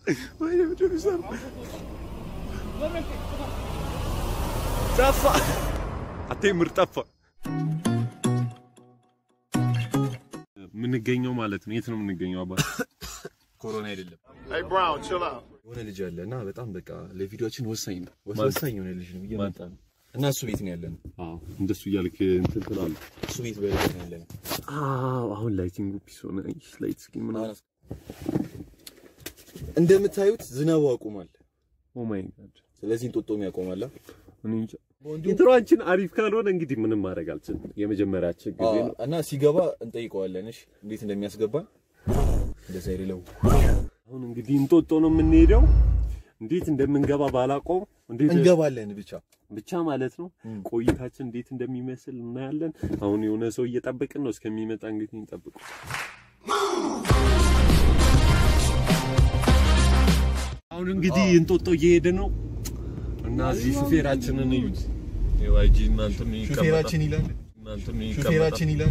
ወይኔ ምንድን ነው የሚሰራው? ጠፋ። አቴምር ጠፋ። የምንገኘው ማለት ነው። የት ነው የምንገኘው? አባ ኮሮና አይደለም የሆነ ልጅ አለ እና በጣም በቃ ለቪዲዮችን ወሳኝ ነው ማለት? ወሳኝ የሆነ ልጅ ነው እየመጣ ነው እና እሱ ቤት ነው ያለነው አዎ፣ እንደሱ እያልክ እንትን ትላለህ። እሱ ቤት በላይ ነው ያለነው አዎ፣ አሁን ላይቲንግ ፒስ ሆነ። ላይት ስኪን ምናምን እንደምታዩት ዝናቡ አቁሟል ኦ ማይ ጋድ ስለዚህ እንጦጦም ያቆማል እኔ እንጃ። ኢንትሮአችን አሪፍ ካልሆነ እንግዲህ ምንም ማድረግ አልችልም። የመጀመሪያችን ጊዜ ነው። እና ሲገባ እንጠይቀዋለን እሺ እንዴት እንደሚያስገባን እንደዛ ይለው አሁን እንግዲህ እንጦጦ ነው የምንሄደው። እንዴት እንደምንገባ ባላቆም እንዴት እንገባለን ብቻ ብቻ ማለት ነው። ቆይታችን እንዴት እንደሚመስል እናያለን። አሁን የሆነ ሰው እየጠበቅን ነው። እስከሚመጣ እንግዲህ እንጠብቁ። አሁን እንግዲህ እንጦጦ እየሄደ ነው እና እዚህ ሹፌራችንን እዩት። የዋይጂ እናንተም ሹፌራችን ይላል እናንተም ሹፌራችን ይላል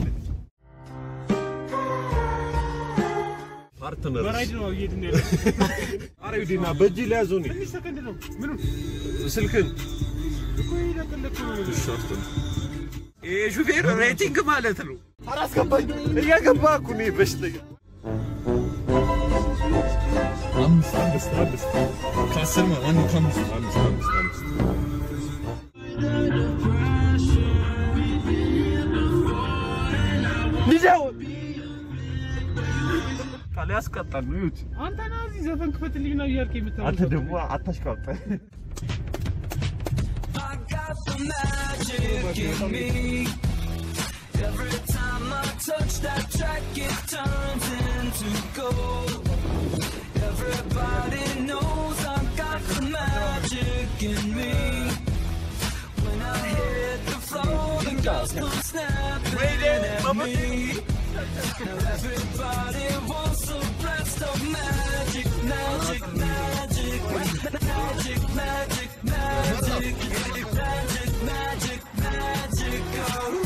ፓርትነር በራይድ ነው እየሄድን ያለ አረ ዩዲና በእጅ ሊያዙ ነው ትንሽ ሰከንድ ነው። ምኑ ስልክን እኮ ይለቅልቅ ነው። ይሄ ሹፌር ሬቲንግ ማለት ነው። አላስገባኝ እያገባ እኮ ነው በሽተኛ አምስት አምስት አምስት ከአስር ማ- ማነው ከአምስት አምስት አምስት አምስት ልጃው ቃል ያስቀጣል ነው ይሁት አንተ ና እዚህ ዘፈን ክፈትልኝ ነው እያልክ የምታወራው። አንተ ደግሞ አታሽቃብጠ Every time I touch that track, it turns into gold. Everybody knows I got the magic in me. When I hit the floor, the girls come snapping at me. Now everybody wants a blast of magic, magic, magic, magic, magic, magic, magic, magic, magic, oh.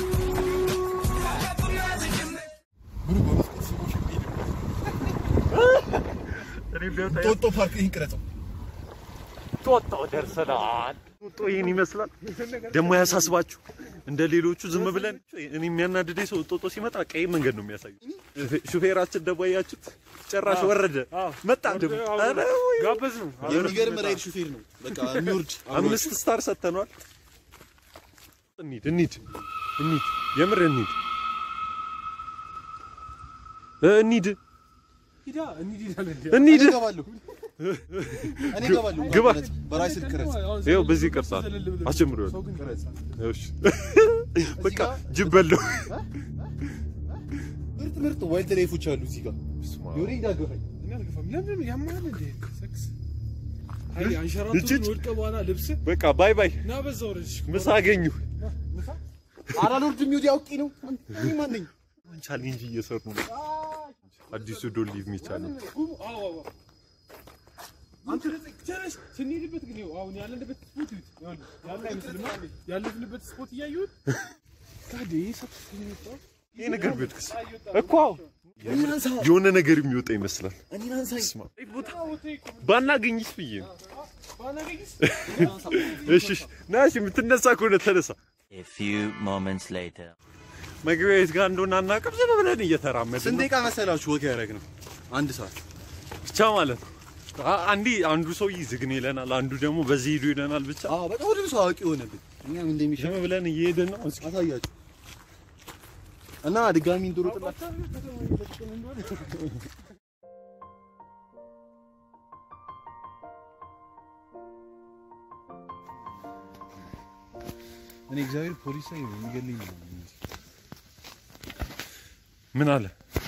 ጦጦ ፓርክ ይቅረጸው ጦጦ ደርሰናል። ጦጦ ይህን ይመስላል። ደግሞ ያሳስባችሁ እንደ ሌሎቹ ዝም ብለን እኔ የሚያናድደኝ ሰው ጦጦ ሲመጣ ቀይ መንገድ ነው የሚያሳዩ። ሹፌራችን ደግሞ ያያችሁት ጭራሽ ወረደ መጣ ደግሞ ኧረ ወይ! ጋበዝ ነው። የሚገርም ራይድ ሹፌር ነው በቃ የሚወርድ አምስት ስታር ሰጥተኗል። እንሂድ እንሂድ እንሂድ የምር እንሂድ እ እንሂድ ሂዳ እንሂድ ይላል እንዴ? እንሂድ እገባለሁ እኔ እገባለሁ ግባ። በራይ ስልክ ቅረጽ ይኸው በዚህ ቅርጻል አስጀምሮ ሰው ግን ቅረጽ እሺ በቃ ጅብ በለው ምርጥ ምርጥ ዋይልድ ላይፎች አሉ እዚህ ጋር ዮሪ ዳገፈኝ እኔ አልገፋም። ለምን ያማል እንዴ? ሰክስ አይ አንሸራቶ እችች። ወድቀ በኋላ ልብስ በቃ ባይ ባይ ና በዛው ረጅ ምሳ አገኙ አላልወርድም ዮዲ አውቄ ነው እኔ ማን ነኝ ቻሌንጅ እየሰሩ ነው አዲሱ ዶን ሊቭ ሚ ቻሌንጅ አዎ አዎ አንተ ጨረሽ ስንሄድበት ግን ይኸው አሁን ያለንበት ስፖት ይሁት ያለ አይመስልም ያለፍንበት ስፖት እያዩት ታዲያ ሰጥ የሚወጣው ይሄ ነገር ቢወድቅስ እኮ የሆነ ነገር የሚወጣ ይመስላል እኔን አንሳኝ ባናገኝስ ብዬ ነው ባናገኝስ እሺ እሺ ና እሺ የምትነሳ ከሆነ ተነሳ A few moments later. መግቢያ የት ጋር እንደሆነ አናውቅም ዝም ብለን እየተራመድን ስንት ነው ደቂቃ መሰላችሁ ወክ ያደረግነው አንድ ሰዓት ብቻ ማለት ነው አ- አንዲ አንዱ ሰውዬ ዝግን ይለናል አንዱ ደግሞ በዚህ ሂዱ ይለናል ብቻ አዎ በቃ ሁሉም ሰው አዋቂ ሆነብን እኛም እንደሚሻል ዝም ብለን እየሄድን ነው እስኪ አሳያችሁ እና ድጋሚ እንድሮጥላችሁ እኔ እግዚአብሔር ፖሊስ ላይ የሚገልኝ ነው ምን አለ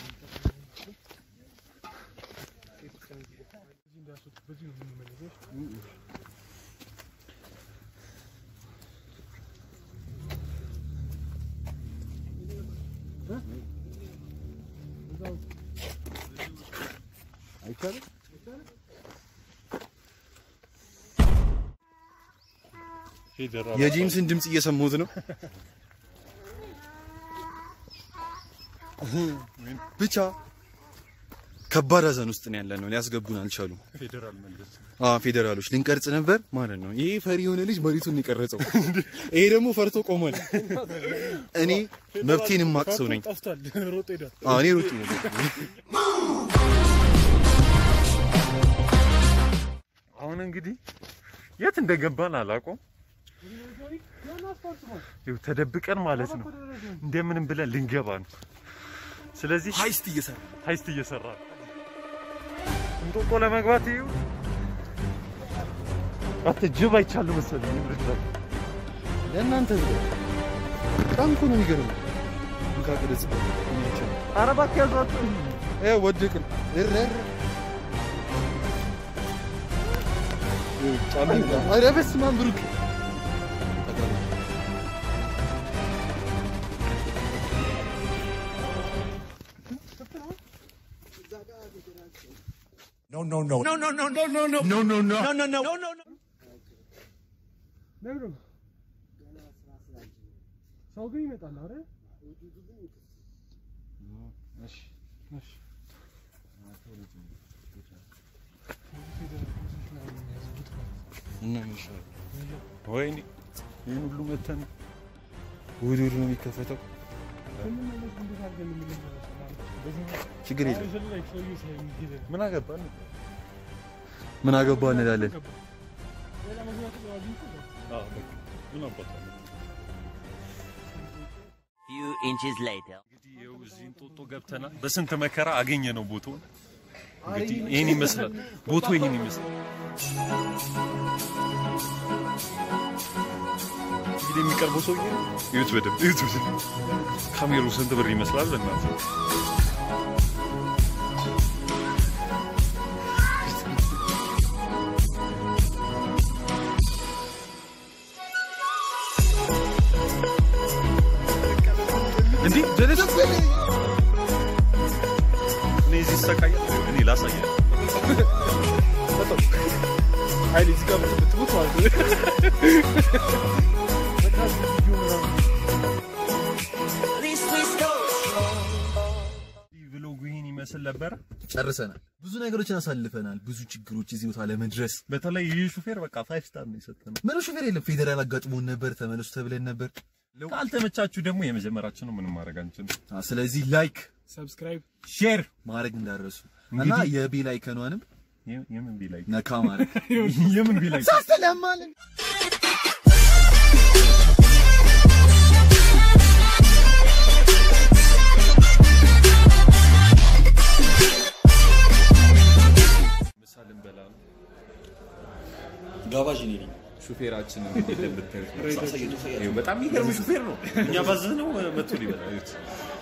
አይቻልም ፌደራል የጄምስን ድምፅ እየሰማሁት ነው ብቻ ከባድ ሀዘን ውስጥ ነው ያለ ነው። ሊያስገቡን አልቻሉም። ፌዴራል መንግስት አዎ ፌዴራሎች ልንቀርጽ ነበር ማለት ነው። ይሄ ፈሪ የሆነ ልጅ መሬቱን የቀረጸው፣ ይሄ ደግሞ ፈርቶ ቆሟል። እኔ መብቴን የማቅ ሰው ነኝ። ጠፍቷል። ሮጦ ሄዷል። አዎ እኔ ሩጭ ነው። አሁን እንግዲህ የት እንደገባን አላውቀውም። ይኸው ተደብቀን ማለት ነው እንደምንም ብለን ልንገባ ነው። ስለዚህ ሀይስት እየሰራ ሀይስት እየሰራ ነው። እንጦጦ ለመግባት ይኸው አተ ጅብ አይቻሉ መሰለኝ ምድር ለእናንተ ብሎ በጣም እኮ ነው የሚገርመው። እንካ ቅርጽ ኧረ እባክህ ያዟቸው። እ ወደቅን እረር ኧረ በስመ አብ ብሩክ ነግሮ ሰው ግን ይመጣል አይደል? እና ምን ይሻላል? ወይኔ ይህን ሁሉ መተን እሑድ እሑድ ነው የሚከፈተው። ችግር የለም። ምን አገባን? ምን አገባ እንላለን። አዎ በቃ ምን አባታለን Few inches later. እንግዲህ ይኸው እዚህ እንጦጦ ገብተናል። በስንት መከራ አገኘ ነው ቦታው። እንግዲህ ይህን ይመስላል ቦታው ይህን ይመስላል። እንግዲህ የሚቀርበው ሰውዬ እዩት፣ በደምብ እዩት። በደምብ ካሜሩ ስንት ብር ይመስላል? በእናትህ እንዲህ ጀለስ እኔ እዚህ እሰቃያለሁ። እኔ ላሳያለሁ። ኃይሌ እዚህ ጋር ብትሞት ማለት ነው። ብሎጉ ይህን ይመስል ነበረ። ጨርሰናል። ብዙ ነገሮችን አሳልፈናል። ብዙ ችግሮች እዚህ ቦታ ለመድረስ በተለይ ይህ ሹፌር በቃ ፋይቭ ስታር ነው የሰጠነው። ምንም ሹፌር የለም። ፌዴራል አጋጥሞን ነበር። ተመለሱ ተብለን ነበር። ካልተመቻችሁ ደግሞ የመጀመራችሁ ነው፣ ምንም ማድረግ አንችልም። አ፣ ስለዚህ ላይክ ሰብስክራይብ ሼር ማድረግ እንዳረሱ እና የቤል አይከኗንም የምን ቢላይ ነካ ማድረግ የምን ቢላይ ሳስተላማለን ምሳ ልንበላ ነው። ጋባዥ እኔ ነኝ። ሹፌራችን እንግዲህ እንደምታዩት ነው። ይኸው በጣም የሚገርም ሹፌር ነው። እኛ ባዘዝነው መቶ ሊበላ እዩት።